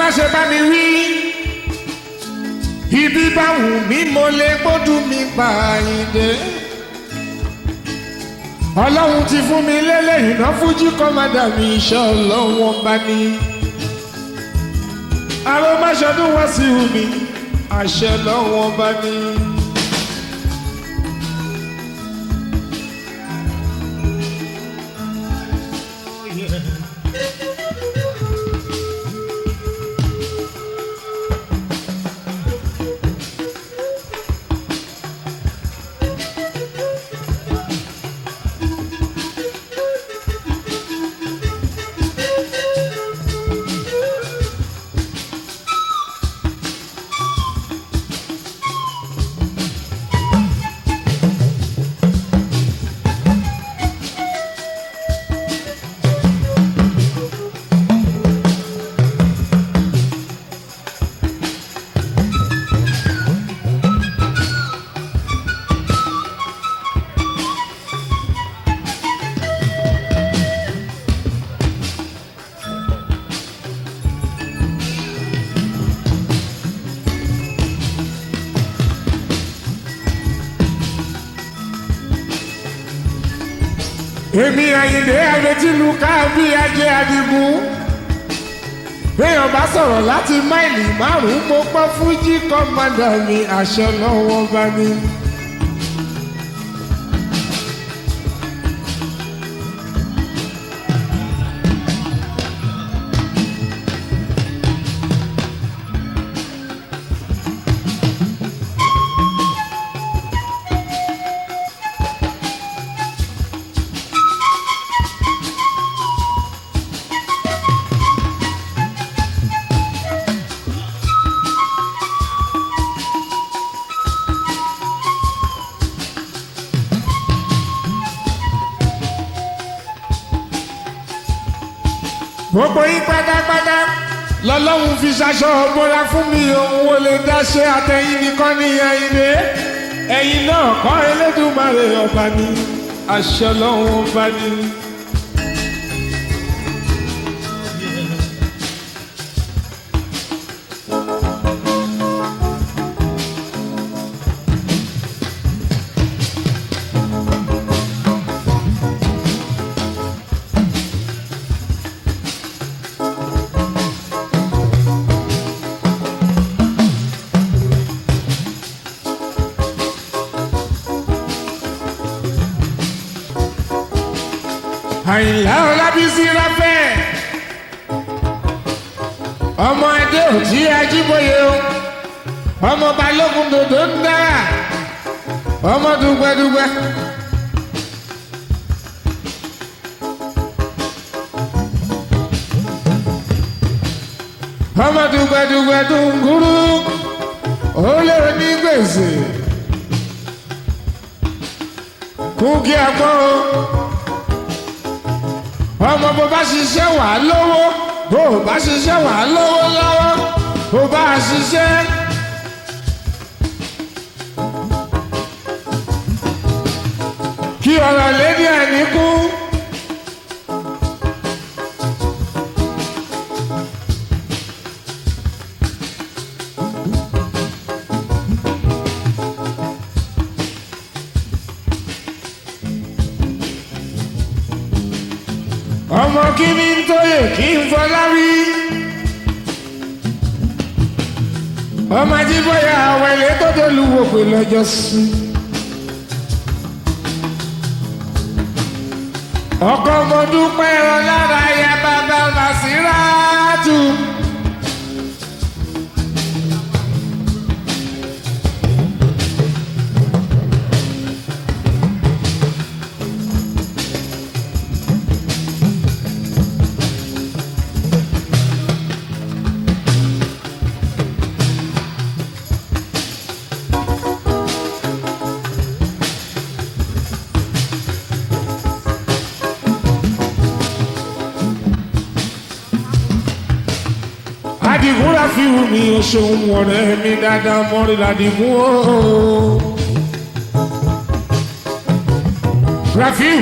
má ṣe bá mi wí ibi bá wù mí mo lè gbódùn mi pa àyíǹde ọlọ́run ti fún mi lélẹ́yìn náà fújì kọ́mádà mi iṣẹ́ ọlọ́run ọba ní. arómáṣọdún wá sí omi àṣẹ ọlọ́run ọba ní. èmi àyìndé àrètínú káàbí ajé adigun béèyàn bá sọ̀rọ̀ láti máìlì márùn-ún mo pọ́ fújì kọ́mádà mi àṣẹ lọ́wọ́ bá ní. gbogbo yín pátápátá lọ́lọ́run fi ṣaṣọ ọ̀bọ̀ra fún mi òun ò lè dáṣe àtẹ̀yìn nìkan ní Àyìndé ẹ̀yin náà kọ́ Elédùmarè ọba ní àṣẹ Ọlọ́run ọba ní. àyìnlá ọlábísí ráfẹ́ ọmọ adé òtí ajíbóyè o ọmọ balógun dòdò ń dára ọmọ dùgbẹ́dùgbẹ́. ọmọ dùgbẹ́dùgbẹ́ dùngúrú ó lè ní gbèsè kú kí a gbọ́ o ọmọ bó bá ṣiṣẹ́ wà á lówó bó o bá ṣiṣẹ́ wà á lówó lọ́wọ́ bó bá a ṣiṣẹ́. kí ọ̀rọ̀ lédi ẹ̀ní kú. ọmọ kí ni ń tóyè kí n fọlá wí. ọmọ ajíbọ̀yà àwọn ilé tó dé lu wòpè lọ́jọ́ sí. ọkọ mo dúpẹ́ ọ lára ya bàbá Màsíráàtù. Àdìgún Ráfíù mi ò ṣeun ọ̀rẹ́ mi dáadáa mọ́rí ládìgún o. Ráfíù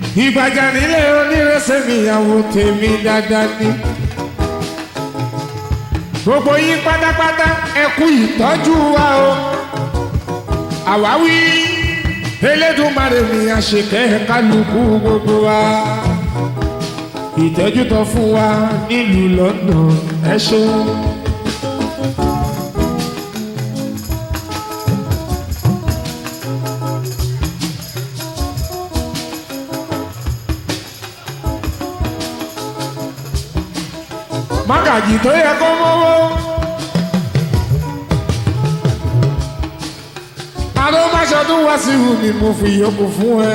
ìgbàjà nílé onírẹsẹ̀ níyàwó tèmi dáadáa ní. gbogbo yín pátápátá ẹ kú ìtọ́jú wa o àwáwí Elédùmarè mi àṣekẹ́ kálukú gbogbo wa ìtẹ́jú tó fún wa nílùú London ẹ ṣeun. mágàjì tó yẹ kó mọ́wọ́. àlọ́ máṣọ tó wá sí ìhù ni mo fi yòókù fún ẹ.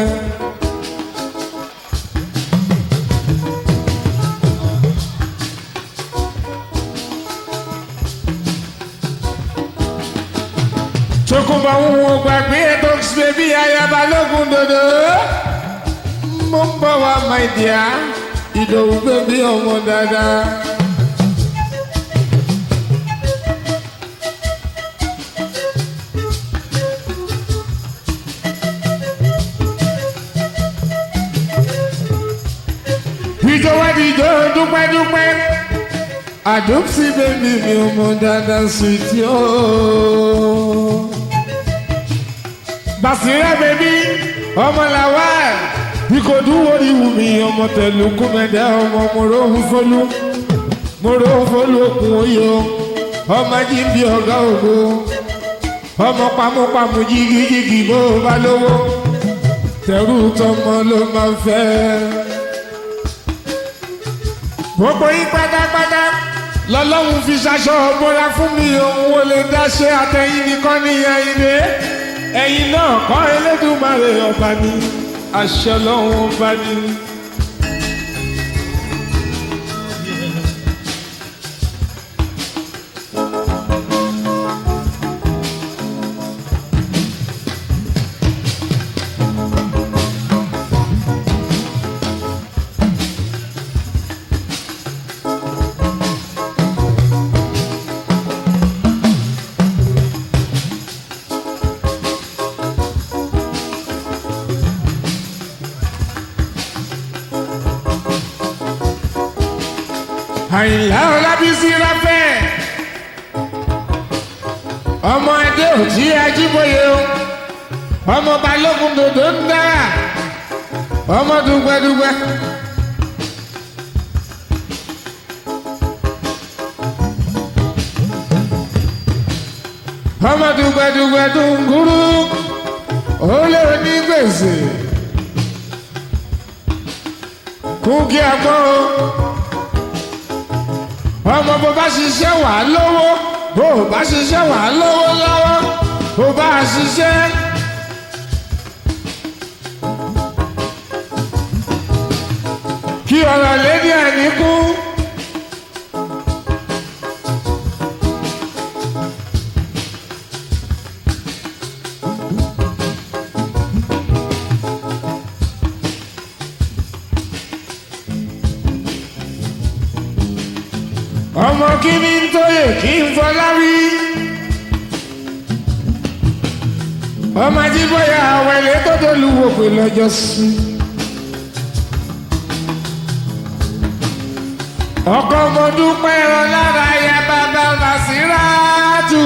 Tókunbọ̀ ń wo gbàgbé ètò bèbí ayaba lógun dòdò. Mo ń bọ̀ wá my dear, ìdòwú bèbí ọmọ dáadáa. ìjọ wá di ìjọ dúpẹ́dúpẹ́ àdópsí bèbí mi ò mọ dáadáa sùìtì ó. Bàṣírà bèbí ọmọ làwà ìkòdú wòrí wù mí ọmọ tẹ̀lú kúmẹ̀dẹ́ ọmọ mòróhùn fọlú mòróhùn fọlú òkun oyè ọmọ jíǹbi ọ̀gá ògo ọmọ pamọ́pamọ́ jìgìjìgì bó bá lówó tẹ̀rù tọmọ ló máa fẹ́ gbogbo yín pátápátá lọ́lọ́run fi ṣaṣọ ọ̀bọ̀ra fún mi òun ò lè dáṣe àtẹ̀yìn nìkan nìyẹn ilé ẹ̀yin náà kọ́ Elédùmarè ọba ni àṣẹ Ọlọ́run ọba ni. àyìnlá ọlábísí ráfẹ́ ọmọ adé òtí ajíbóyè o ọmọ balógun dòdò ń dára ọmọ dùgbẹ́dùgbẹ́. ọmọ dùgbẹ́dùgbẹ́ dùngúrú olè onígbèsè kúkí àgbọ̀ o ọmọ bó bá ṣiṣẹ́ wà á lówó bó bá ṣiṣẹ́ wà á lówó lọ́wọ́ bó bá ṣiṣẹ́. kí ọ̀rọ̀ lédi àníkú. ọmọ kí ni ń tóyè kí n fọlá wí. ọmọ ajíbọ̀yà àwẹ̀lẹ̀ tó tó lu wò pé lọ́jọ́ sí. ọkọ mo dúpẹ́ ẹran lára ya bàbá Bàṣírátù.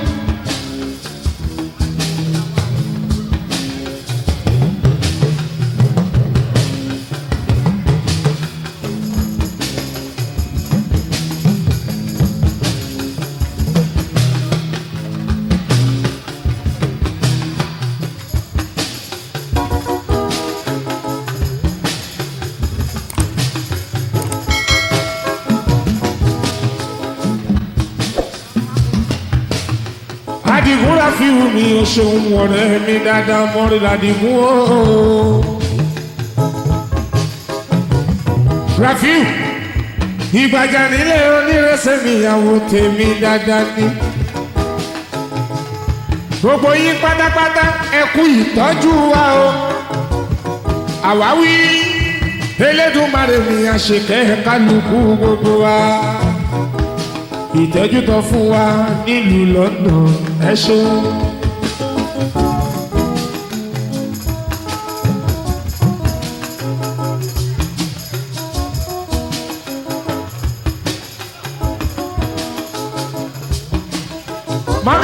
Adigun Rafiu mi ò ṣeun ọ̀rẹ́ mi dáadáa mọ́rí ládìgún o. Rafiu ìgbàjà nílé onírẹsẹ̀ níyàwó tèmi dáadáa ni. Gbogbo yín pátápátá ẹ kú ìtọ́jú wa o. Àwáwí Elédùmarè mi àṣekẹ́ kálukú gbogbo wa ìtẹ́jú tó fún wa nílùú London ẹ ṣeun.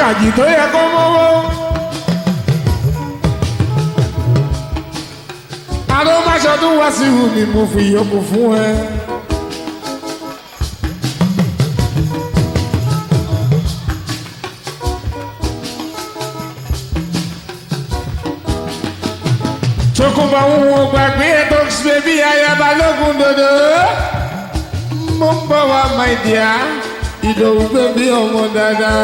màjì tó yẹ kó mọ́wọ́. àrò máṣọdún wá sí ìhù ni mo fi yòókù fún ẹ. Tókùnbọ̀ ń wo gbàgbé ètò ṣe bí ayaba lógun dòdò. Mo ń bọ̀ wá my dear, ìdòwú gbé bí ọmọ dáadáa.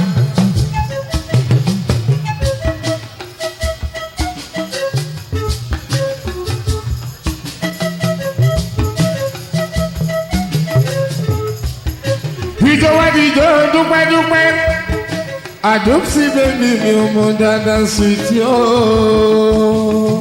Ìjọba ìjọ dúpẹ́dúpẹ́. Àdópsí bèbí mi ọmọ dáadáa sweet yóò.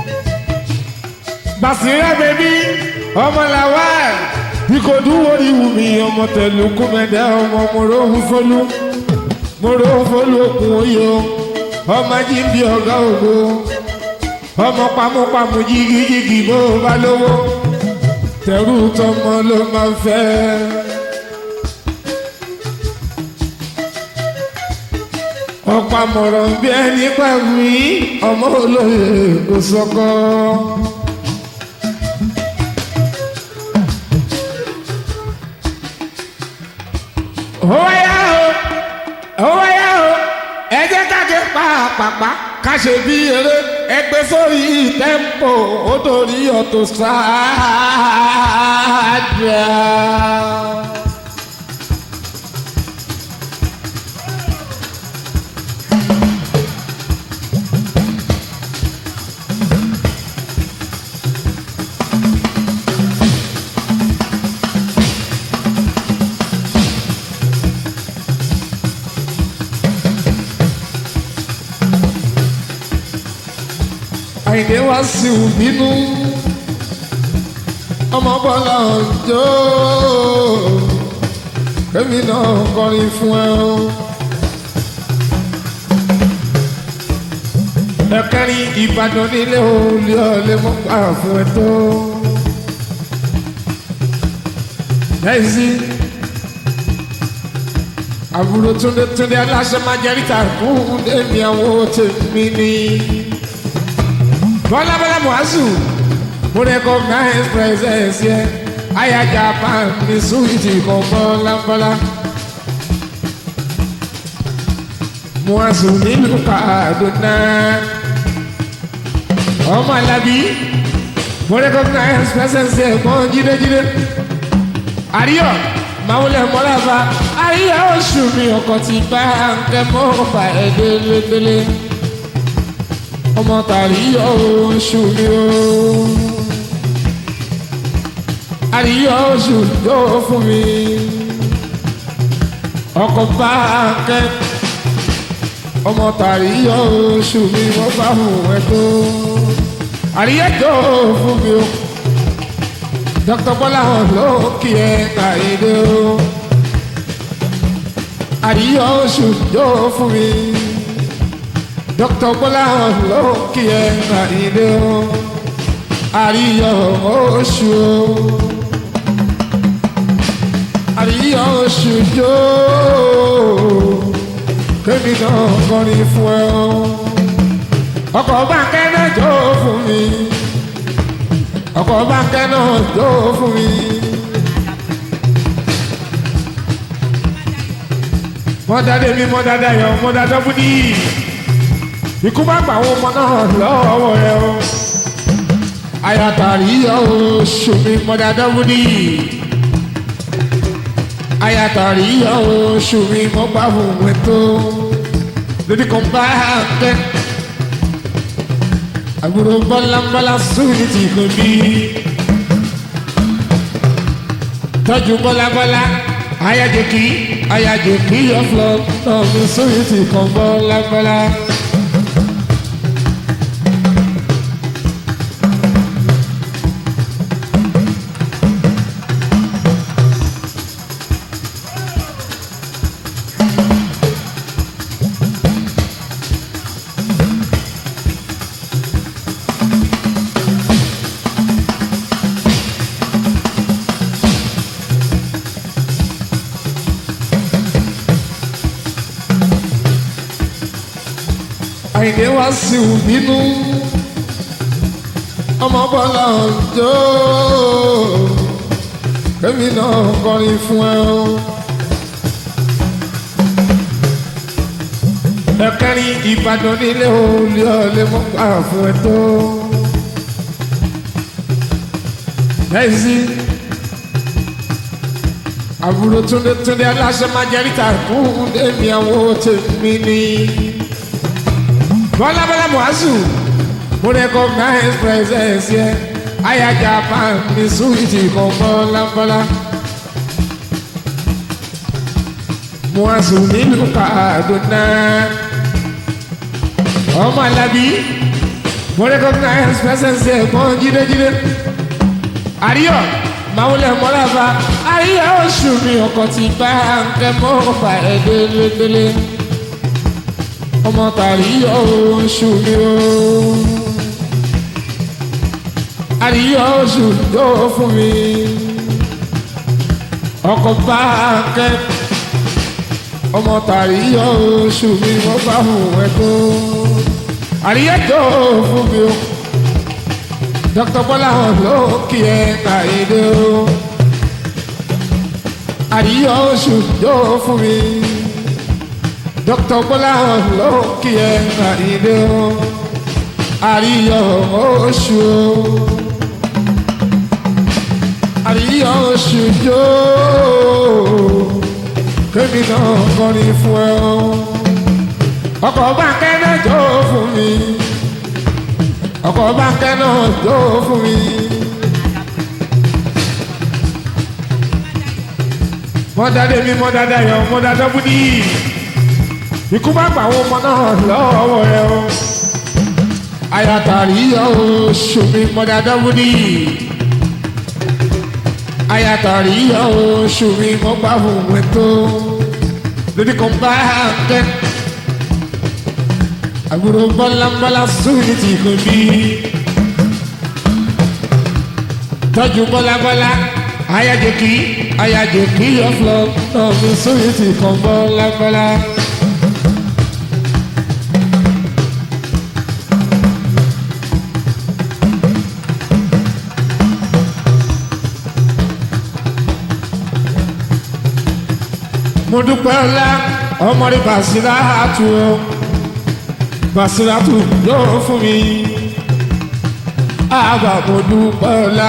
Basira bèbí ọmọ làwà ìkòdú wòlí wùmí ọmọ tẹ̀lú kúmẹ̀dẹ́ ọmọ mòróhùn fọlú mòróhùn fọlú òkun oyè o ọmọ jíǹbi ọ̀gá ògo ọmọ pamọ́pamọ́ jìgìjìgì bó bá lówó tẹ̀rù tọmọ ló máa ń fẹ́. ọ̀pọ̀ àmọ̀ràn bí ẹni pàwí ọmọ olóye kò sọ́kọ́. Óyá o, óyá o, ẹ jẹ́ ká ké pàápàá ká ṣe bí eré ẹgbẹ́ sórí tẹ́ḿpò ó torí ọ̀tọ̀ sáájà. àyìnlé wá sí òbínú ọmọ bọ́lá ọjọ́ kẹ́mi náà kọrin fún ẹ o. ẹ̀kẹ́rin ìbàdàn nílé olè ọ̀lẹ́ mọ́ gbà fún ẹ tó. lẹ́yìn àbúrò túndé túndé aláṣẹ máa jẹ́rìí fún èmi àwọn tèmi ni. Bọ́lá Bọ́lá Muazu, mo recognize presence yẹ. Aya Japan ní súwìtì kan Bọ́lá Bọ́lá. Muazu nílùú Kaduna. Ọmọ Alábí, mo recognize presence yẹ kan jídéjídé. Àríyọ̀, Màwúlẹ̀ Mọ́lába, Àríyọ̀ oṣù mi ọkọ̀ ti bá ń kẹ́ mọ́ ọ̀pá ẹ̀ délédélé ọmọ tàríyọ oṣù mi o àríyọ oṣù yóò fún mi ọkọ bá kẹ ọmọ tàríyọ oṣù mi wọ́n bá hùn ẹ tó àríyọ yóò fún mi o dr bọ́lá hàn ló kí ẹ kàìdé o àríyọ oṣù yóò fún mi dr bọ́lá ló kí ẹ àìlè o àríyọ oṣù o àríyọ oṣù jó kémi náà kọrin fún ẹ o ọkọ̀ báńkẹ́ náà jó fún mi ọkọ̀ báńkẹ́ náà jó fún mi. mọ́dádé mi mọ́dádé yọ mọ́dádé búdí ikú bá gbà àwọn ọmọ náà lọ́wọ́ ẹ o ayatari oṣù mi mọ́dà dáwúdì ayatari oṣù mi mọ́ bá fún mi tó lórí kan bá kẹ́ àbúrò bọ́lábọ́lá sórí ti kò bí tọ́jú bọ́lábọ́lá ayájẹkí ayájẹkí ọ̀flọ́ náà mi sórí ti kàn bọ́lábọ́lá. àyìndé wá sí ìbínú ọmọ bọ́lá ọjọ́ kẹ́mi náà kọrin fún ẹ o. ẹ̀kẹ́rin ìbàdàn nílé olè ọ̀lẹ́ mọ́ gbà fún ẹ tó. Bẹ́ẹ̀ni àbúrò túndé túndé aláṣẹ máa jẹ́ níta fún èmi àwọn tèmi ni. Bọ́lá Bọ́lá Mùhásù mo recognize presence yẹ ayajà máa mi súwìtì kan Bọ́lá Bọ́lá. Mùhásù nílùú Kaduna. Ọmọ Alábí mo recognize presence yẹ kan jídéjídé. Àríyọ̀ màwùlẹ̀ mọ́lába àríyá oṣù mi ọkọ̀ tí bá ń kẹ́ mọ́ ọba ẹ̀ délédélé ọmọ tàríyá oṣù mi o àríyá oṣù tó fún mi ọkọ̀ bá ń kẹ́ ọmọ tàríyá oṣù mi wọ́n bá hùn ẹ̀ tó àríyá tó fún mi o. Dr. Bọ́lá hàn ló kí ẹ kàìdé o. Àríyá oṣù yóò fún mi. Dr. Bọ́lá hàn ló kí ẹ kàìdé o. Àríyá oṣù o. Àríyá oṣù yóò. Kémi náà kọrin fún ẹ o. Ọkọ̀ bá kẹ́lẹ́ jó fún mi ọkọ̀ báńkẹ́ náà jó fún mi. mọ́dádé mi mọ́dádá yọ mọ́dádá búdí. ikú bá gbà àwọn ọmọ náà lọ́wọ́ ẹ o. ayatari yọ oṣù mi mọ́dádá búdí. ayatari yọ oṣù mi mọ́ gbà fún mi tó. lórí kan báńkẹ́ àbúrò bọ́lábọ́lá sóòlì tí kò bí. tọ́jú bọ́lábọ́lá ayájẹkí ayájẹkí ọ̀flọ́ náà mi sóòlì tí kàn bọ́lábọ́lá. mo dúpẹ́ ọlá ọmọdé bàṣírà àtúwọ̀ basiratu yóò fún mi àbàmọ̀dù pọ̀lá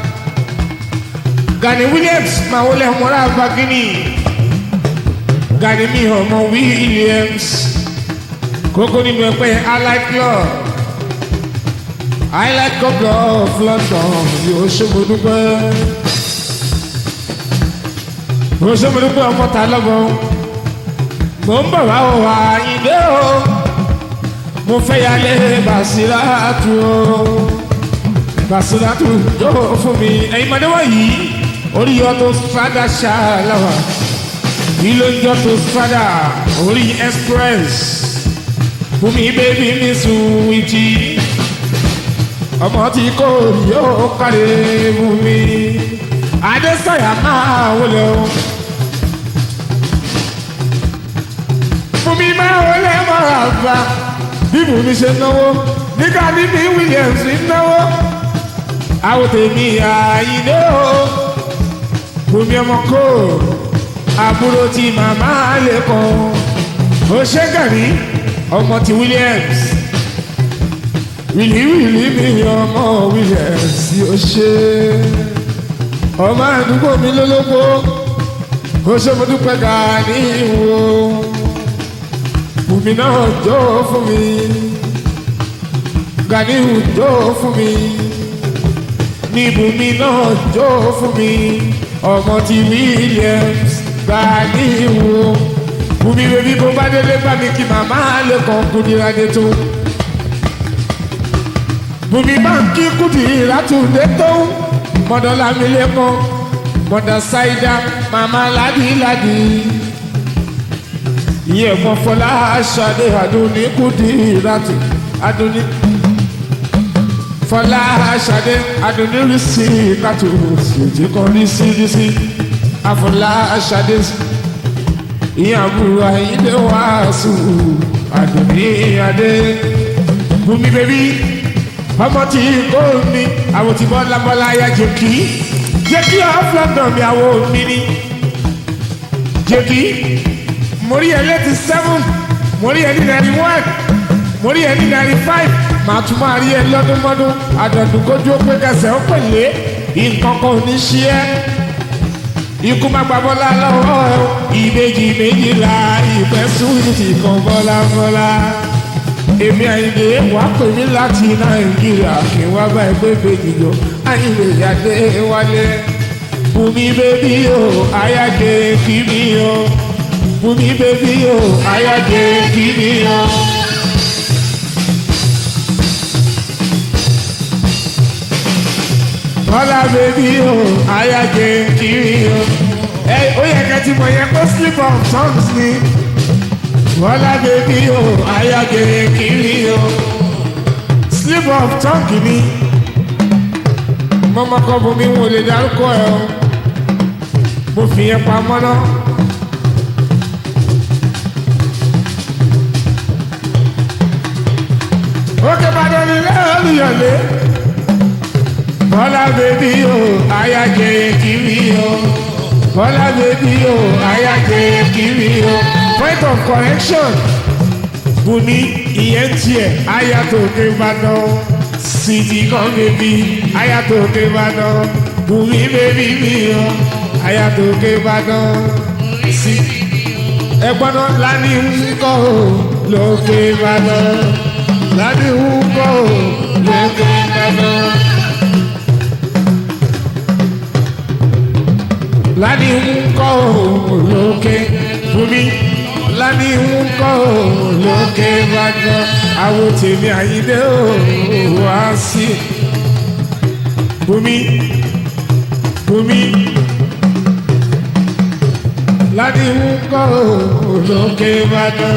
Gani Williams máa wọlé ọmọlá bagini Gani mi ọmọ Williams kókó nínú ẹgbẹ́ allied club allied club of London yóò ṣòmọdúpẹ́ yóò ṣòmọdúpẹ́ ọmọ ta lọ́gbọ̀n mò ń bọ̀ wá o àyíndé o mo fẹ́ yálé Basiratu o Basiratu yóò fún mi ẹ̀yin mọ̀dé wọ̀nyí orí yọ tó fada ṣáláwà ìlò yọ tó fada orí express fún mi bébí mi sùn ìjì ọmọ tí kò yóò kárí fún mi adésọyà máa wọlé o. fún mi máa wọlé mọ́ra bá bíbù mi ṣe náwó nígbà níbi Williams ń náwó àwọn tèmi àyíndé o bùnmi ọmọ kò àbúrò tí màmá lè kọ ó ṣe gàrí ọmọ ti Williams wìlí wìlí mi ọmọ Williams ó ṣe ọmọ àdúgbò mi lólógbó ó ṣe mo dúpẹ́ gàrí wo bùnmi náà jó fún mi Ganiu jó fún mi ní bùnmi náà jó fún mi ọmọ ti Williams Ganiu bùnmi bèbí bó bá délé bá mi kí màmá lè kàn kúndìrádé tó bùnmi bá ń kí kúndìrádé tó mọ̀dọ́lá mi lè kọ́ mọ̀dọ́ ṣáídá màmá ládìládì iye ẹ̀gbọ́n fọlá aṣáde àdúní kùdí ìrátì àdúní fọlá aṣáde àdúní rísí kàtó òjì kan rísí rísí àfọlá aṣáde ìyẹn àbúrò àyíndé wàásù àdùnní adé bùnmi bèbí ọmọ tí kò ní àwọn tí bọ́lá bọ́lá ya jẹ́kí jẹ́kí ọ̀flọ́dọ̀ mi àwọn mi ni jẹ́kí mo rí ẹ létí seven mo rí ẹ ní ninety one mo rí ẹ ní ninety five màá tún máa rí ẹ lọ́dún mọ́dún àdọ̀dún kójú ó pé kẹsẹ̀ ó pèlè nǹkan kan ò ní ṣí ẹ́ ikú má gba bọ́lá lọ́wọ́ ẹ o. ìbejì méjìlá ìfẹ́ súwìtì kan bọ́lá bọ́lá. èmi àyìnbó wàá pè mí láti nàìjíríà kí wá bá ẹgbẹ́ bèjì jọ àyìnbó ìyáde wálé. bùnmi bébí o àyájẹ kí mi o. bùnmi bébí o àyájẹ kí mi o. bọ́lá bèbí o àyájẹ kiri o. ẹ ó yẹ kẹ́ ti mọ̀ yẹn kó slip of tongues ni. bọ́lá bèbí o àyájẹ kiri o. slip of tongue ni. mọ́mọ́kọ́ bomi wo lè dárúkọ ẹ o. mo fi yẹn pamọ́ náà. ókè bàdé ni lẹ́yìn olùyọ̀lé bọ́lá bèbí o àyájẹ kiri o bọ́lá bèbí o àyájẹ kiri o point of correction bùnmi ìyẹn tiẹ̀ ayatollah ìbàdàn sìtì kan bèbí ayatollah ìbàdàn bùnmi bèbí mi o ayatollah ìbàdàn sìtì ẹgbọ́n náà lánìí ń kọ́ o lókè ìbàdàn lánìí ń kọ́ o lókè ìbàdàn. lani ń kọ́ lókè fúnmi lani ń kọ́ lókè bàjọ́ àwọn tèmi àyíndé ò wá sí fúnmi fúnmi lani ń kọ́ lókè bàjọ́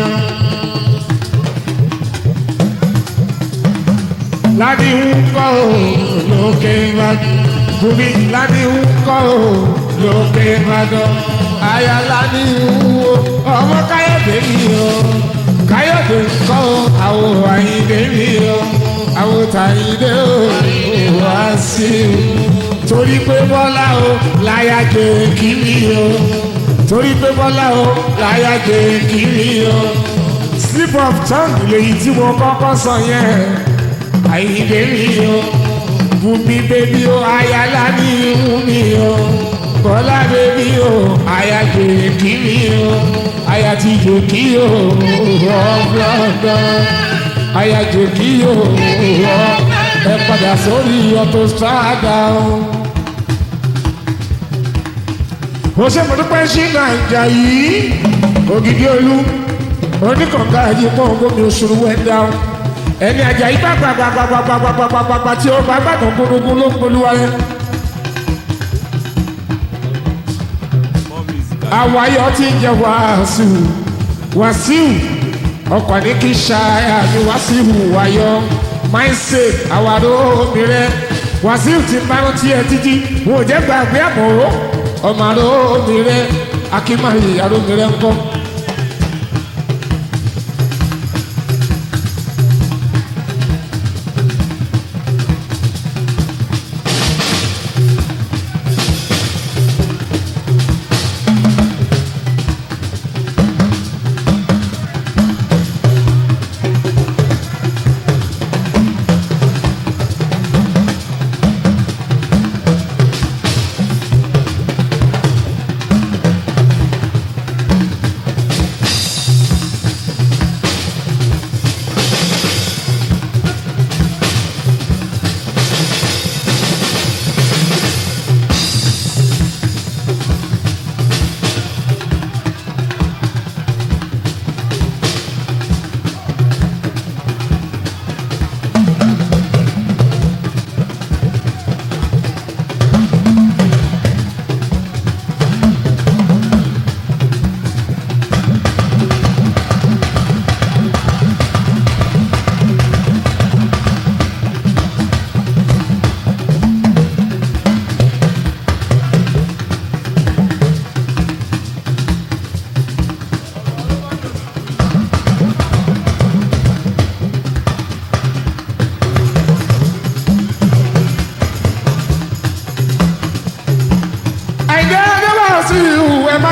lani ń kọ́ lókè bàjọ́ fúnmi lani ń kọ́ lókè ìbàdàn ayala ní ìwúwo ọmọ káyọ̀dé mi o káyọ̀dé kọ́ àwọn àyíndé mi o àwọn tàyíndé o wá sí o torí pé bọ́lá o láyà jẹ kiri o torí pé bọ́lá o láyà jẹ kiri o slip of tongue lèyí tí mo kọ́kọ́ sọ yẹn àyíndé mi o bùnmi bébí o ayala ní ìwú mi o bọ́lá bèbí o àyà jèkì mi o àyà ti jèkì o ọ̀gbọ̀ngàn àyà jèkì o ẹ padà sórí ọtọ strada o. mo ṣe mo dúpẹ́ sí nàìjà yìí ògidì olú oníkànga yìí pọ̀ gómi òṣùrù wẹ́ndà o ẹni àjà yìí bá gbàgbàgbàgbàgbàgbàgbàgbà tí ó bá gbàgbọ́ gbogbo ló ń polúwa yẹn. àwọn ayọ̀ ti ń jẹ wàásù wàásù ọkọ̀ ní kí ṣáà ní wàásù wáyọ̀ máìsè àwàrò mìíràn wàásù ti máa ń tiẹ̀ títí wọn ò jẹ́ gbàgbé àmọ́ ọmọ àrò mìíràn akínmáyé àrò mìíràn ńkọ́.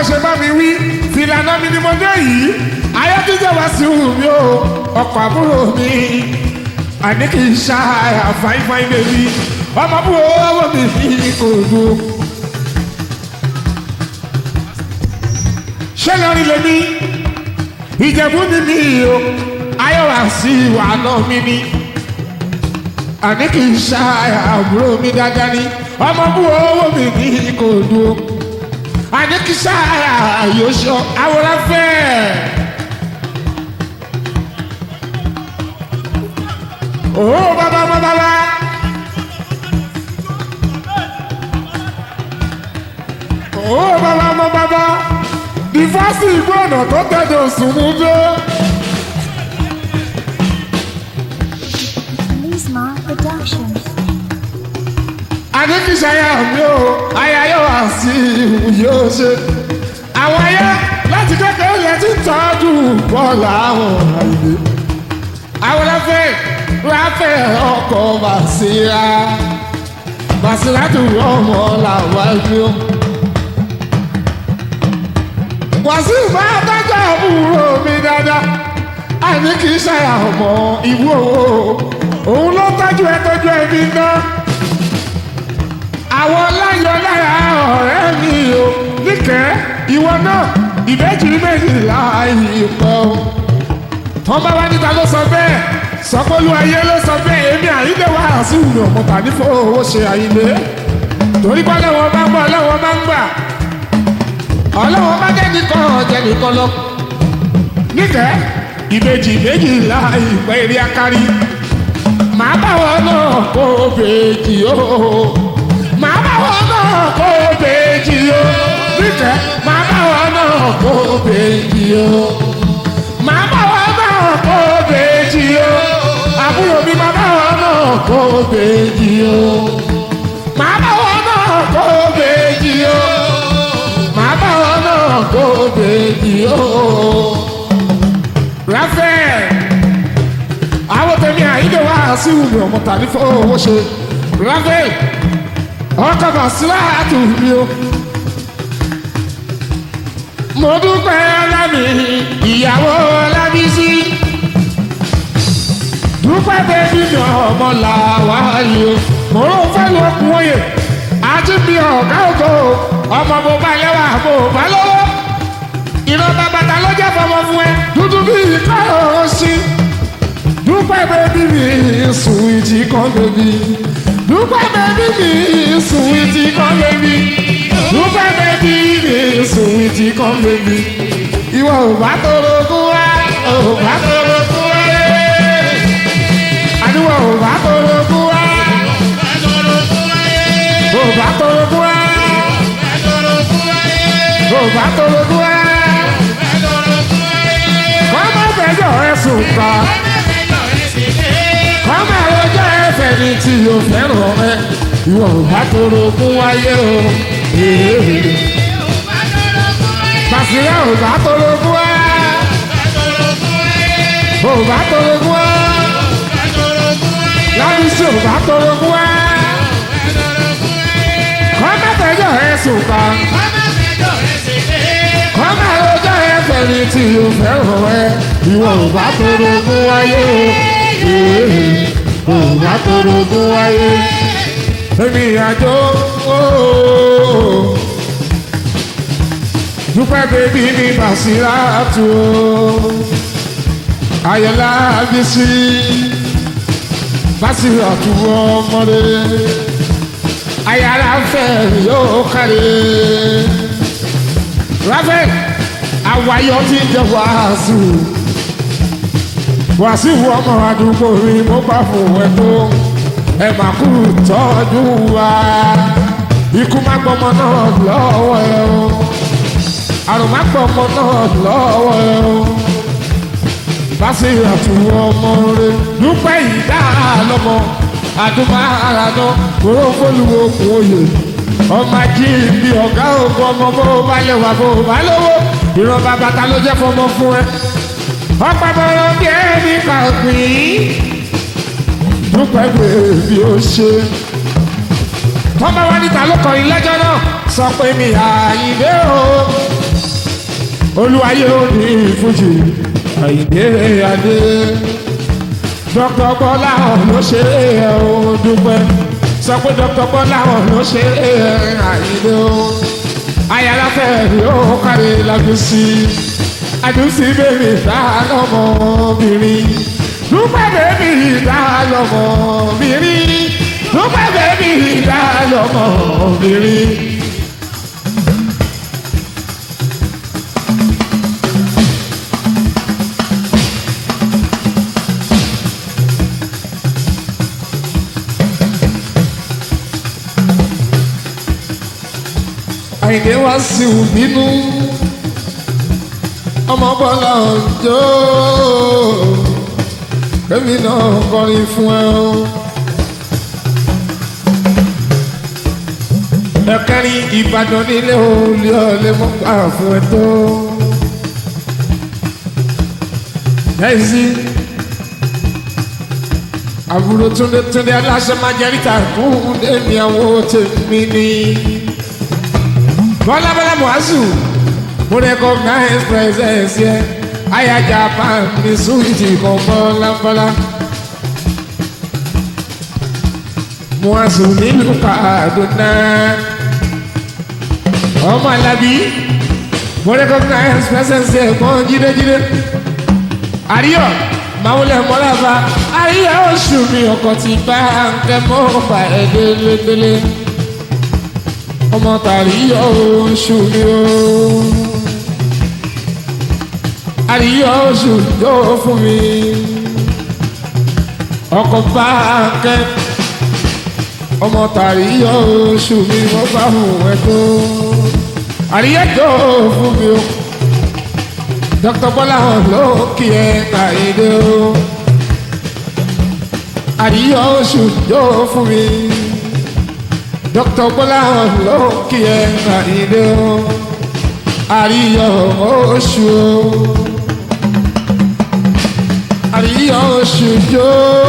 ṣe bá mi wí fìlànà mi ni mo dé yìí ayọ́dúnjẹ́ wá sí wù mí o ọkọ̀ àbúrò mi àní kì í ṣá àfáìfáì bèbí ọmọ bú owó mi ní kò dùn. ṣé lórí lèmi ìjẹ̀bú ni mi o ayọ̀wá sí ìwà náà mi ni àní kì í ṣá àbúrò mi dáadáa ni ọmọ bú owó mi ní kò dùn. àní kì í ṣá àyòṣọ àwòrán fẹ́ẹ́. Oh, baba, baba, baba. Oh, baba, baba, baba. Dìfásì ìgbọ́nà tó tẹ̀dọ̀ sùnmù dé. Lisma Productions. Adékìsáyà mi ò, aya yóò wá sí yóò ṣe. Àwọn ayé láti kékeré yẹn ti tọ́jú bọ́ọ̀lù àwọn àìlè. Àwọn ẹlẹ́fẹ̀ẹ́ ráfẹ́ ọkọ̀ Bàṣírà Bàṣírà tó ọmọ làwájú. Wàsíù bá dájọ́ àbúrò mi dáadáa, àní kì í ṣàyà ọmọ ìwú owó. Òun ló tọ́jú ẹ tọ́jú ẹbí náà. Àwọn láyọ̀ lára ọ̀rẹ́ mi o, níkẹ́ ìwọ náà ìbejì méjìlá ìpọ̀. Tọ́ bá wá níta ló sọ bẹ́ẹ̀ sọpọ́lú ayé ló sọ bẹ́ẹ̀ èmi àyílẹ̀ wá sí ìlú ọmọ tàbí fowó ṣe àyílẹ̀ torí pé ọlọ́wọ́ bá ń gbọ́ ọlọ́wọ́ bá ń gbà ọlọ́wọ́ bá jẹ́ nìkan ọ̀jẹ̀ nìkan lọ. níkẹ́ ìbejì ìbejì ńlá ìpẹ́ eré akárí màá bá wọn náà kó bèjì o màá bá wọn náà kó bèjì o níkẹ́ màá bá wọn náà kó bèjì o màá bá wọn náà kó bèjì o àbúrò mi máa bá wọn náà kó bèjì o màá bá wọn náà kó bèjì o màá bá wọn náà kó bèjì o. Raphael àwọn tèmi àyíké wá sí ìwé ọmọ tàbí fowó ṣe Raphael ọkọ̀ bàṣírà àtúnbí o. mo dúpẹ́ lámì ìyàwó lábísí dúpẹ́ bẹ́bí mi ọmọ làwa yìí o mo ló fẹ́ lọ kún oyè àti bí ọ̀gá ògo ọmọ bó bá lẹ́wà bó bá lọ́wọ́ ìran bàbàtà ló jẹ́ fọmọ fún ẹ dúdú bí ìka òsì dúpẹ́ bẹ́bí mi sùn ìjì kan bẹ́bí dúpẹ́ bẹ́bí mi sùn ìjì kan bẹ́bí dúpẹ́ bẹ́bí mi sùn ìjì kan bẹ́bí ìwọ ò bá tọrọ kún wá ò bá tọrọ kún wá àdúrà ò bá tọrọ kún wá ò bá tọrọ kún wá ò bá tọrọ kún wá kọ́ má fẹjọ́ ẹ̀sùn kan kọ́ má rojọ́ ẹ̀fẹ̀ ní tí o fẹ́ràn ẹ ìwọ ò bá tọrọ kún wáyé o Bàṣírà ò bá tọrọ kún wá ò bá tọrọ kún wá lábísí ò bá tọrọ kún wá kọ́ má fẹjọ́ ẹ̀sùn kan kọ́ má rojọ́ ẹ̀fẹ̀ ní tí o fẹ́ràn ẹ ìwọ ò bá tọrọ kún wáyé o ò bá tọrọ kún wáyé èmi àjò dúpẹ́ bèbí ní Bàṣírà tó ayọ̀lá bísí Bàṣírà tó ọmọdé ayára fẹ́ yóò kárí Raphael àwáyọ ti jẹ wàásù wàásù ọmọ àdúgbò rí mo bá fún ẹ tó ẹ má kú tọ́jú wa ikú má gbọmọ náà lọ́wọ́ ẹ o àrùn má gbọmọ náà lọ́wọ́ ẹ o Bàṣírà àtúwọ̀ ọmọ rẹ dúpẹ́ ìdá lọ́mọ àdúmọ̀ àràdán kóró fólúwo kún oyè ọmọ ají bí ọ̀gá ògùn ọmọ bó bá lẹ́wà bó bá lówó ìran bàbá ta ló jẹ́ fọmọ fún ẹ ọ̀pọ̀ bọ̀rọ̀ bí ẹni kà pín dúpẹ́ pé bí ó ṣe. wọ́n bá wá níta ló kọrin lẹ́jọ́ náà sọ pé mi àyìnbé o olúwayé òní fújì àyíndé adé dr bọ́láhàn ló ṣe é o dúpẹ́ sọ pé dr bọ́láhàn ló ṣe é àyíndé o ayáláfẹ́ yóò kárí lágùsí àdùsí bèbí dá lọ́mọbìnrin dúpẹ́ bèbí dá lọ́mọbìnrin dúpẹ́ bèbí dá lọ́mọbìnrin. àyìnlé wá sí òbínú ọmọ bọ́lá ọjọ́ kẹ́mi náà kọrin fún ẹ o. ẹ̀kẹ́rin ìbàdàn nílé olè ọ̀lẹ́ mọ́ gbà fún ẹ tó. ẹ̀sì àbúrò túndé túndé aláṣẹ máa jẹ́ ríta fún ẹ̀mí àwọn tèmi ni. bọ́lá bọ́lá muhazu mo recognize presence yẹ aya japan ní suwiti kan bọ́lá bọ́lá. muhazu nílùú kaduna ọmọ alábí mo recognize presence yẹ mọ́ jídéjídé. àríyọ̀ màwùlẹ̀ mọ́lába àríyọ̀ oṣù mi ọkọ̀ ti bá ń kẹ́ mọ́ ọ̀pá ẹ̀ délédélé ọmọ tàríyọ̀ oṣù mi o. àríyọ̀ oṣù yóò fún mi. ọkọ̀ bá kẹ́ ọmọ tàríyọ̀ oṣù mi wọ́n bá hùn ẹ̀ tó. àríyọ̀ yóò fún mi o. dr bọ́lá hàn ló kí ẹ kàìdé o. àríyọ̀ oṣù yóò fún mi dr bọ́lá ló kí ẹ àìdè o àríyọ oṣù o àríyọ oṣù jó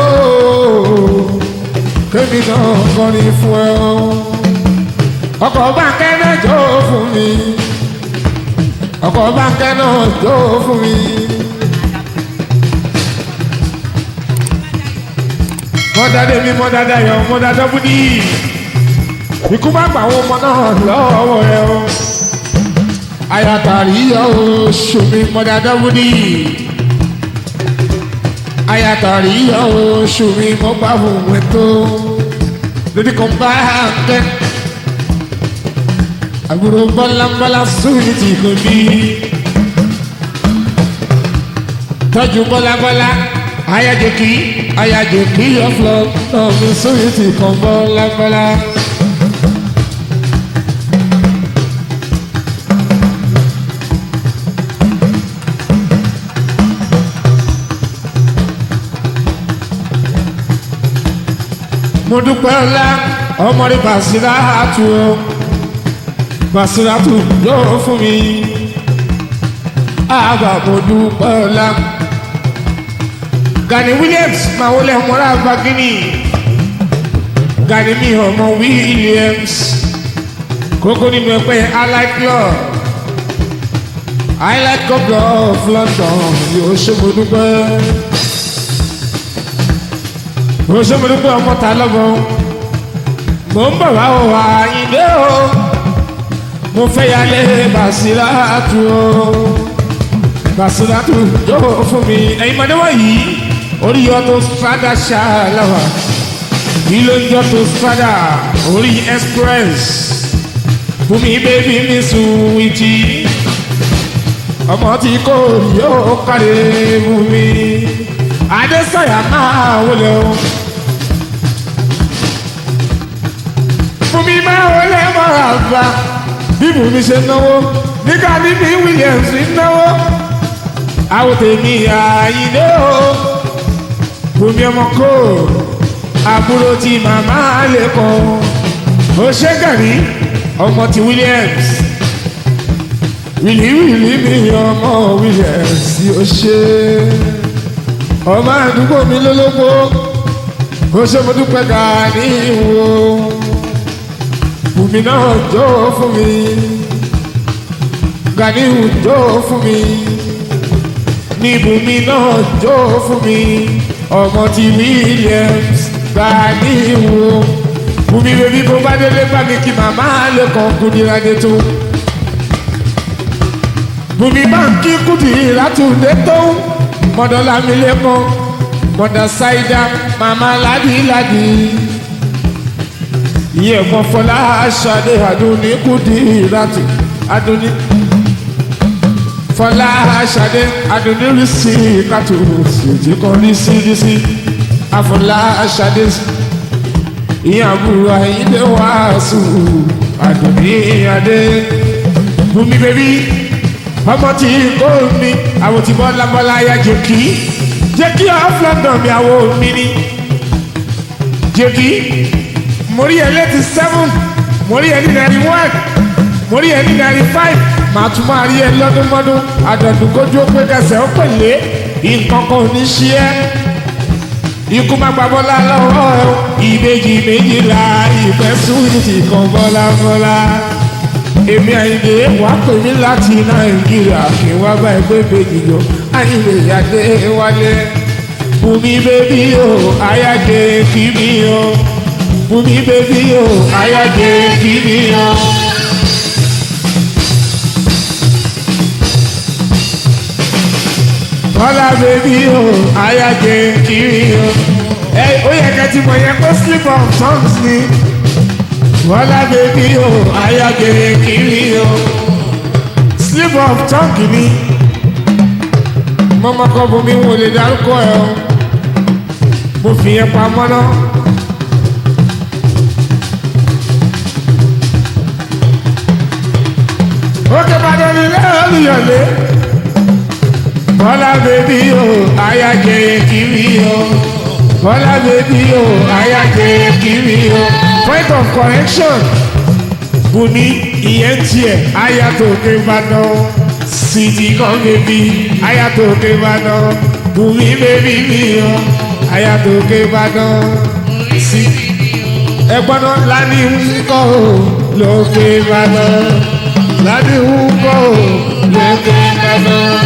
kémi náà kọrin fún ẹ o ọkọ̀ báńkẹ́ náà jó fún mi ọkọ̀ báńkẹ́ náà jó fún mi. mọ́dádé mi mọ́dádá yọ mọ́dádá búdí ikú bá gbà àwọn ọmọ náà lọ́wọ́ rẹ o ayatari oṣù mi mọ́dá dáwúdì ayatari oṣù mi mọ́ bá fún mi tó lórí kan bá kẹ́ àbúrò bọ́lábọ́lá sóyún ti kò bí tọ́jú bọ́lábọ́lá ayájẹkí ayájẹkí ọ̀flọ́ náà mi sóyún ti kàn bọ́lábọ́lá. mo dúpẹ́ ọlá ọmọdé Basiratu o Basiratu yóò fún mi àbá mo dúpẹ́ ọlá Gani Williams máa wọlé ọmọlá bagini Gani mi ọmọ Williams kókó nínú ẹgbẹ́ allied club allied club of London yóò ṣe mo dúpẹ́ mo ṣe mo dúpẹ́ ọmọ ta lọ́gbọ́ mo ń bọ̀ wá o àyìnbé o mo fẹ́ yálé Basiratu o Basiratu yóò fún mi ẹ̀yin mọ̀dé wọ̀nyí orí ọtọ strada ṣáláwà ìlò ìjọtọ strada orí express fún mi bébí mi sùn ìtì ọmọ tí kò yóò kárẹ̀ fún mi adésọyà máa wọlé o. fún mi máa wọlé mọ́ra bá bí bùnmi ṣe náwó nígbà níbi Williams ń náwó àwọn tèmi àyíndé o bùnmi ọmọ kò àbúrò tí màmá lè kọ ó ṣe gàrí ọmọ tí Williams wìlíwìlí mi ọmọ Williams ó ṣe ọmọ àdúgbò mi lólógbó ó ṣe mo dúpẹ́ ká ní ìwò bùnmi náà jó fún mi Ganiu jó fún mi níbùmí náà jó fún mi ọmọ ti Williams Ganiu bùmí bèbí bó bá délé bá mi kí màmá lè kàn kúndìrádé tó bùnmi báńkì kùdì látúndé tó mọ̀dọ́lá mi lé mọ́ mọ̀dà ṣáìdá màmá ládìládì iye kan fọlá aṣáde àdúní kùdì látù àdúní fọlá aṣáde àdúní rí sí kàtó ṣèjì kan rí sí rí sí àfọlá aṣáde ìyàbùrù àyíndé wàásù àdúní adé bùnmi bèbí ọmọ tí kò mi àwọn tí bọ́lá bọ́lá ya jẹ́kí jẹ́kí off London mi àwọn mi ni jẹ́kí mórí ẹ̀ létí seven mórí ẹ̀ ní ninety one mórí ẹ̀ ní ninety five màá tún máa rí ẹ lọ́dúnmọ́dún àdọ̀dún kójú ó pé kẹsẹ̀ ó pèlé nǹkan kan ò ní ṣe ẹ́ ikú má gba bọ́lá lọ́wọ́ ẹ ìbejì méjìlá ìfẹ́ sùn ti kan bọ́lá bọ́lá èmi àyìnlé wà pè mí láti nàìjíríà kí n wá bá ẹgbẹ́ bèjì yọ àyìnlé yàgbé wálé bùnmi bèbí o àyàgbé kí mi o bùnmi bèbí o àyàgbé kí mi o. bọ́lá bèbí o àyàgbé kí mi o. ẹ ó yẹ kẹ́tì mọ̀ yẹn kó slip of tongues ni wọ́lá bèbí o ayágẹrẹ kiri o slip of tongue ni mọ́mọ́kọ́ bomi wò lè dárúkọ ẹ o mo fi yẹn pamọ́ náà. òkè bàdàn ní lẹ́yọ̀lẹ́yọ̀lẹ́ bọ́lá bèbí o ayágẹrẹ kiri o bọ́lá bèbí o ayágẹrẹ kiri o point of correction bùnmi ìyẹn tiẹ̀ ayatollah ìbàdàn sídìí kan bèbí ayatollah ìbàdàn bùnmi bèbí mi o ayatollah ìbàdàn sí ẹgbọ́n náà lani ń kọ́ o lókè ìbàdàn lani ń kọ́ o lókè ìbàdàn.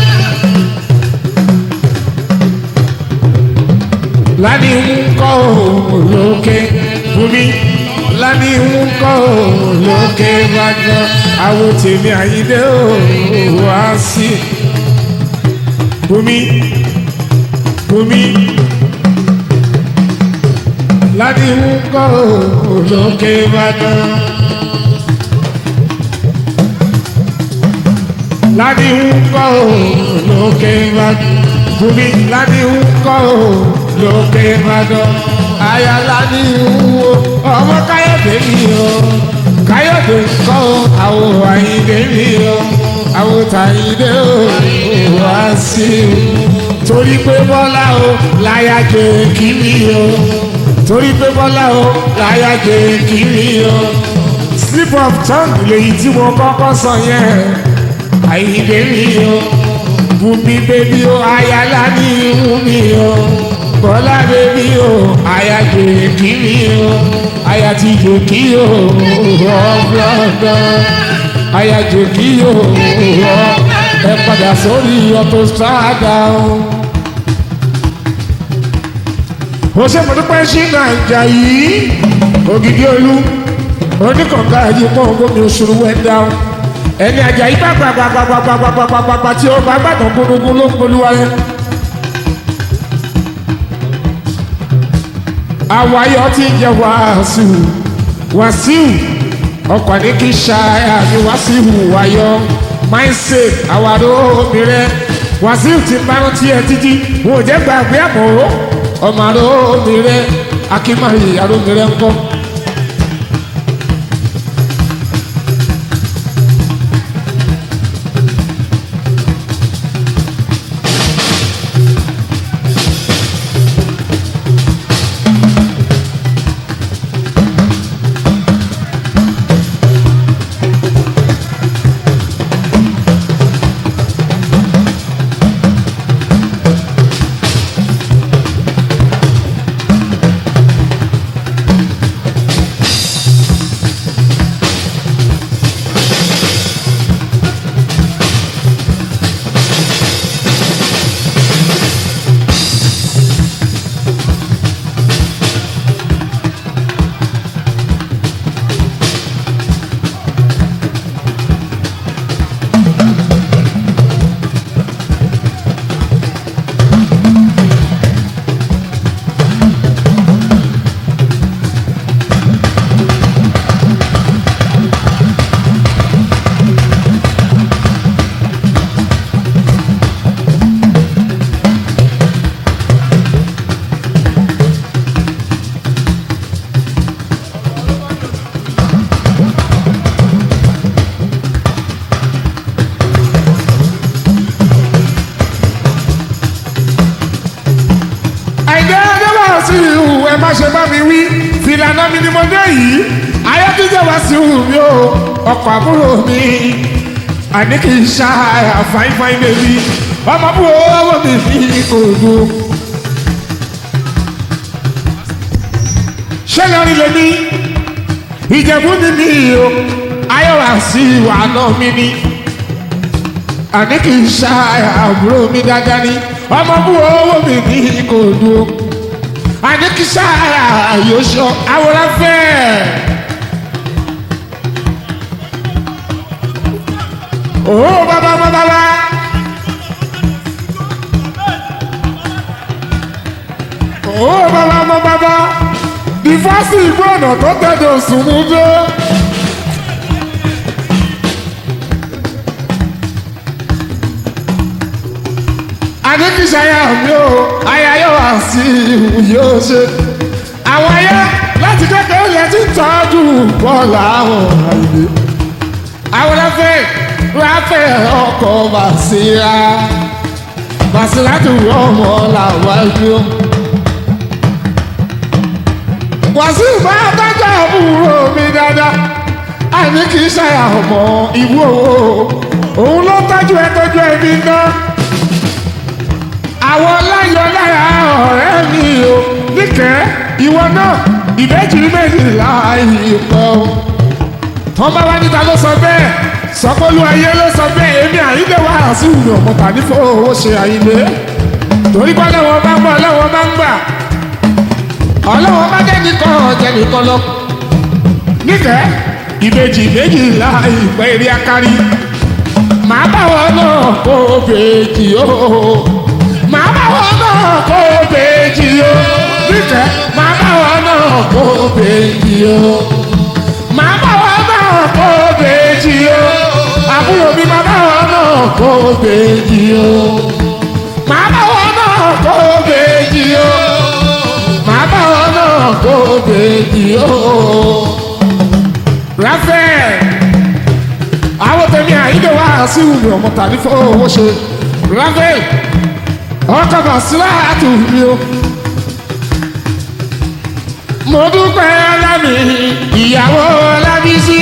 lani ń kọ́ o lókè bùnmi lani ń kọ́ ò lókè bàjọ́ àwọn tèmi àyíndé ò wá sí. Bùnmi Bùnmi lani ń kọ́ ò lókè bàjọ́. Lani ń kọ́ ò lókè bàjọ́. Bùnmi lani ń kọ́ ò lókè bàjọ́ ayala ní wo ọmọ káyọ̀dé mi o káyọ̀dé kọ́ àwọn àyíndé mi o àwọn tàyíndé o wá sí o torí pé bọ́lá o láyà jẹ kí mi o torí pé bọ́lá o láyà jẹ kí mi o slip of tongue lèyí tí mo kọ́kọ́ sọ yẹn àyíndé mi o bùnmi bébí o ayala ní wù mí o bọ́lá bèbí o àyà jèkì mi o àyà ti jèkì o ọ̀gbọ̀ngàn àyà jèkì o ẹ padà sórí ọ̀tọ̀ sáàdà o. ó ṣe mo dúpẹ́ sí nàìjà yìí ògidì olú oníkànga yìí pọ̀ gómìnà òṣèlú wẹ́ndà o ẹni àjà yìí bá gbàgbàgbàgbàgbàgbàgbà tí ó bá gbàgbọ́ gbólógún ló ń polúwa yẹn. àwáyọ tí ń jẹ wàásù wàásù ọkọ̀ ní kí ṣáà ní wàásù wáyọ mindset àwàdo obìnrin wàásù ti máa ń tiẹ̀ títí wò jẹ́ gbàgbé àmọ́ ọmọ àrò obìnrin akínmáyé àrò obìnrin ńkọ́. mi wí fìlànà mi ni mo dé yìí ayọ́kíjẹ́ wá sí òun mi o ọkọ̀ àbúrò mi àní kì í ṣá fine fine baby ọmọ àbúrò owó mi ní kò dùn. ṣé lórí lèmi ìjẹ̀bú ni mi o ayọ̀wá sí ìwà náà mi ni àní kì í ṣá àbúrò mi dáadáa ni ọmọ àbúrò owó mi ní kò dùn àní kì í ṣá yóò ṣọ àwòrán fẹ́ẹ́. Oh, baba, baba, baba. Oh, baba, baba, baba. Ìfásí ìgbọ́nà tó tẹ̀dọ̀ sùn mú dé. Adékìsáyà mi ò, aya yóò wá sí ìhù yóò ṣe. Àwọn ayé láti kékeré yẹn ti ń tọ́jú bọ́ọ̀lù àwọn àìlè. Àwọn ẹ̀fẹ̀ ráfẹ́ ọkọ̀ Bàṣírà Bàṣírà tó ọmọ làwájú. Wàsíù bá dájà àbúrò mi dáadáa, àní kì í ṣàyà ọmọ ìwú owó. Òun ló tọ́jú ẹ tọ́jú ẹbí ná. Àwọn láyọ̀ láyà ọ̀rẹ́ mi o, níkẹ́ ìwọ náà ìbejì méjìlá ìpọ̀. Tọ́ba wá níta ló sọ bẹ́ẹ̀ sọpọ́lú ayé ló sọ pé èmi àyílé wà sí ìlú ọ̀mọ̀ta ní fowó ṣe àyílé torí pé ọlọ́wọ́ bá ń bọ̀ ọlọ́wọ́ bá ń gbà ọlọ́wọ́ bá jẹ́ nìkan ọ̀jẹ̀ nìkan lọ. níkẹ́ ìbejì méjìlá ìpẹ́ eré akárí màá bá wọn náà kó bèjì o màá bá wọn náà kó bèjì o níkẹ́ màá bá wọn náà kó bèjì o màá bá wọn náà kó bèjì o àbúrò mi máa bá wọn náà kó bèjì o màá bá wọn náà kó bèjì o màá bá wọn náà kó bèjì o. Raphael àwọn tẹ̀mí àyíké wá sí ìwé ọmọ tàbí fowó ṣe Raphael ọkọ̀ bọ̀ sílá àtúnbí o. mo dúpẹ́ lámì ìyàwó lábísí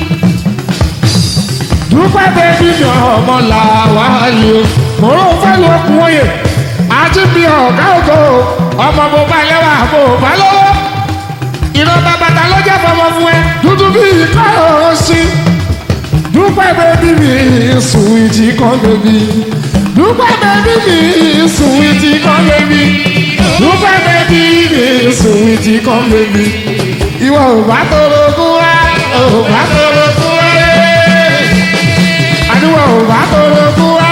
dúpẹ́ bẹ́bí mi ọmọ làwa yìí o mo rò fẹ́ lu okùn oyè àti bí ọ̀gá ògo ọmọ mo bá lẹ́wà mo bá lọ́wọ́ ìran bàbàtà ló jẹ́ fọmọ fún ẹ dúdú bí ìkọ́ ọ̀rọ̀ sí dúpẹ́ bẹ́bí mi sùwìtì kan bẹ́bí dúpẹ́ bẹ́bí mi sùwìtì kan bẹ́bí dúpẹ́ bẹ́bí mi sùwìtì kan bẹ́bí ìwọ ò bá tọrọ kú wá ò bá tọrọ kú wá àdúgbò ò bá tọrọ kú wá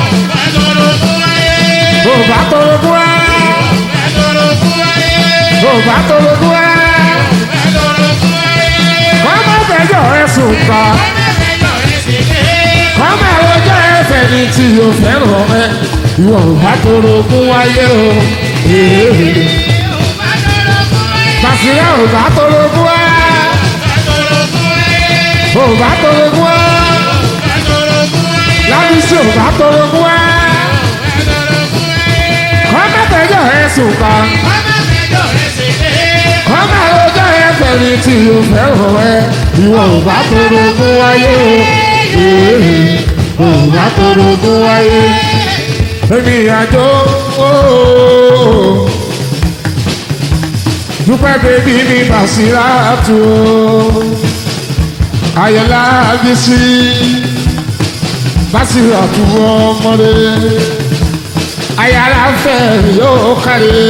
ò bá tọrọ kú wá ò bá tọrọ kú wá kọ́mọ fẹjọ́ ẹ sùn pa kọ́mọ ọjọ́ ẹsẹ̀ ni tí o fẹ́ràn ẹ ìwọ ò bá tọrọ kú wáyé o Bàṣírà ò bá tọrọ kú wá ò bá tọrọ kú wá lábísí ò bá tọrọ kú wá kọ́mọ fẹjọ́ ẹ sùn pa kọ́mọ ọjọ́ ẹsẹ̀ ni tí o fẹ́ràn ẹ ìwọ ò bá tọrọ kú wáyé o ò bá tọrọ kú wáyé èmi àjò ooo dúpẹ́ bèbí ní Bàṣírà tó ayọ̀lá bísí Bàṣírà tó ọmọdé ayára fẹ́ yóò kárí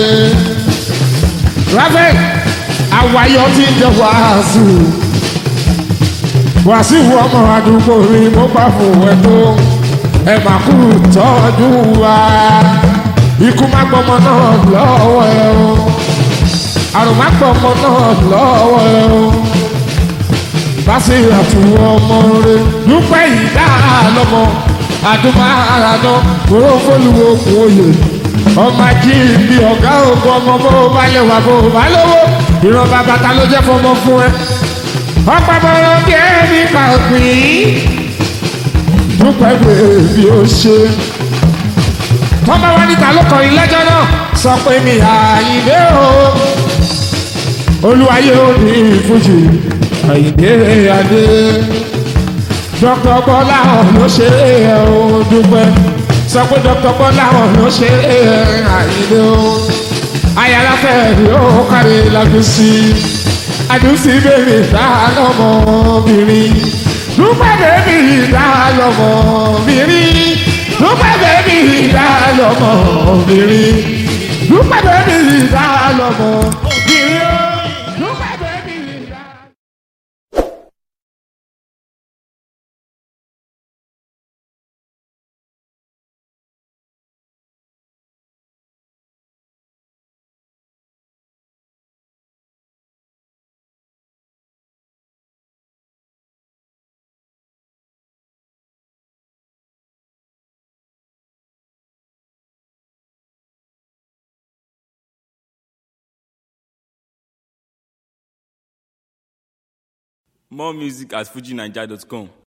Raphael àwáyọ̀ ti jẹ wàásù wàásù ọmọ àdúgbò rí mo bá fún ẹ tó ẹ máa kú tọ́jú wa ikú má gbọmọ náà lọ́wọ́ ẹ o àrùn má gbọmọ náà lọ́wọ́ ẹ o Bàṣírà àtúwọ́ ọmọ rẹ dúpẹ́ ìdá lọ́mọ àdúmọ̀rànà kúrò fọlùwò kún òye ọmọ ají ibi ọ̀gá ògùn ọmọ bó bá lè wà bó bá lówó ìran bàbá ta ló jẹ́ fọmọ fún ẹ ọ̀pọ̀ mọ̀rọ̀ bí ẹni kàpín dúpẹ́ pé bí ó ṣe. tọ́mọ wa níta ló kọrin lẹ́jọ́ náà sọ pé mi àyìnbé o olúwayé òní fújì àyìndé adé dr bọ́láhàn ló ṣe é o dúpẹ́ sọ pé dr bọ́láhàn ló ṣe é àyìndé o ayáláfẹ́ yóò kárí lágùsí àdùsí bèbí dá lọ́mọbìnrin dúpẹ́ bèbí dá lọ́mọbìnrin dúpẹ́ bèbí dá lọ́mọbìnrin dúpẹ́ bèbí dá lọ́mọbìnrin dúpẹ́ bèbí dá. More music at fujinaija.com.